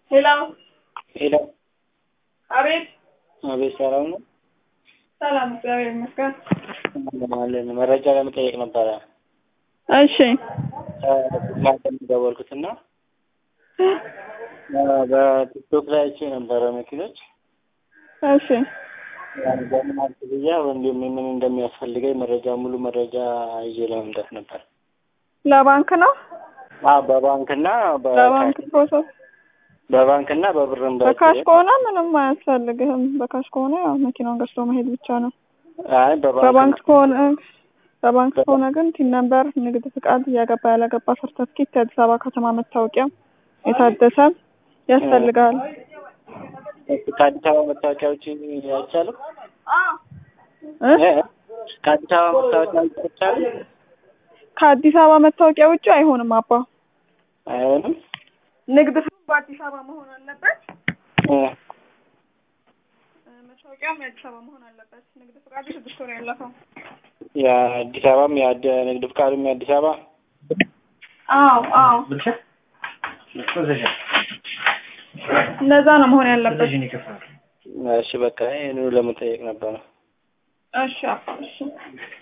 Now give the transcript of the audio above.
ሄሎ ሄሎ፣ አቤት። አቤት፣ ሰላም ነው? ሰላም፣ እግዚአብሔር ይመስገን። አለን። መረጃ ለመጠየቅ ነበረ እሺ እናንተ ደወልኩትና በቲክቶክ ላይ አይቼ ነበረ መኪኖች እሺ በምን ክፍያ እንዲሁም ምን እንደሚያስፈልገኝ መረጃ ሙሉ መረጃ ይዤ ለመምጣት ነበር። ለባንክ ነው አዎ በባንክና ለባንክ ፕሮሰስ በባንክና በብርም በካሽ ከሆነ ምንም አያስፈልግህም። በካሽ ከሆነ ያው መኪናውን ገዝቶ መሄድ ብቻ ነው። አይ በባንክ በባንክ ከሆነ በባንክ ከሆነ ግን ቲን ነምበር፣ ንግድ ፍቃድ፣ ያገባ ያላገባ ሰርተፍኬት፣ የአዲስ አበባ ከተማ መታወቂያ የታደሰ ያስፈልጋል። ከአዲስ አበባ መታወቂያ ውጭ አይቻልም? እ? እ? ከአዲስ አበባ መታወቂያ ውጭ አይቻልም? ከአዲስ አበባ መታወቂያ ውጭ አይሆንም አባ። አይሆንም? ንግድ ፍቃድ በአዲስ አበባ መሆን አለበት። እ። መታወቂያም የአዲስ አበባ መሆን አለበት። ንግድ ፍቃዱ ስድስት ወር ያለፈው። የአዲስ አበባም የአደ ንግድ ፍቃድም የአዲስ አበባ አዎ አዎ፣ እንደዛ ነው መሆን ያለበት። እሺ በቃ ይህንኑ ለመጠየቅ ነበረ። እሺ አባ እሺ